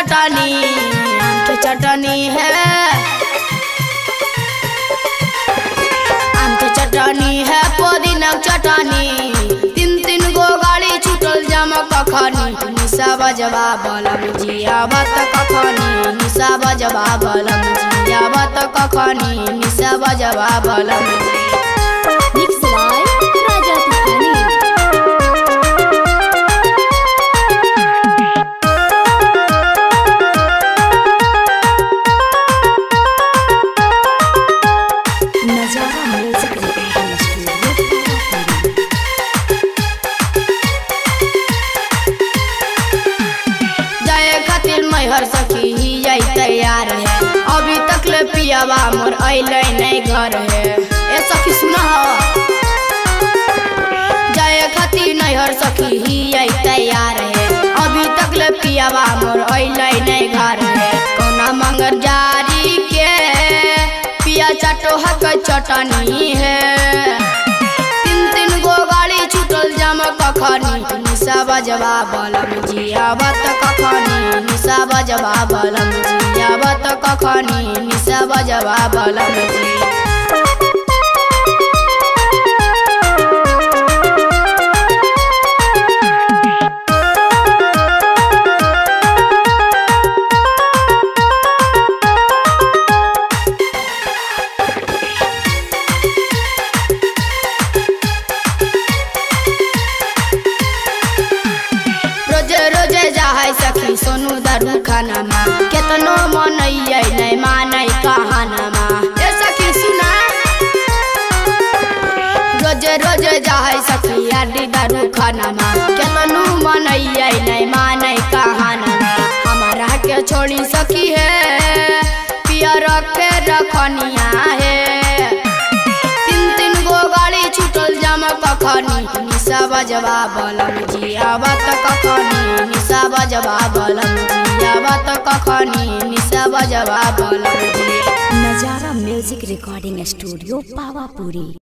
चटनी आम के चटनी है आम के चटनी है पुदीना के चटनी तीन तीन गो गाड़ी छूटल जमा कखनी निशा बजवा बलम जिया बत कखनी निशा बजवा बलम जिया बत कखनी निशा बजवा बलम जी मिक्स बाय राजा तूफानी नजारा म्यूजिक रिकॉर्डिंग स्टूडियो पावापुरी जाए खातिर मैहर सखी ही जाई तैयार है अभी तक ले पियावा मोर अइले नहीं घर है ए सखी सुना जाए खातिर नैहर सखी ही आई तैयार है अभी तक ले पियावा मोर अइले नहीं घर है कोना मंगर जारी के पिया चाटो हक चटनी है तीन तीन गो गाड़ी छूटल जमा कखनी निशा बजवा बलम जिया बत कखनी निशा बजवा बलम जिया बत कखनी निशा बजवा बलम जी रोजे रोजे जाय सखी सोनू दरू खानामा केतनो मनैयै नहीं मानै कहानामा ए सखी सुना रोजे रोजे जाय सखी आडी दरू खानामा केतनो मनैयै नहीं मानै कहानामा हमारा के छोड़ी सखी है पिया रखे रखनिया है तीन तीन गो गाड़ी छूटल जमा कखनी निशा बजवा बलम जिया बात कखनी निशा बजवा बलम जिया बात कखनी निशा बजवा बलम जी नजारा म्यूजिक रिकॉर्डिंग स्टूडियो पावापुरी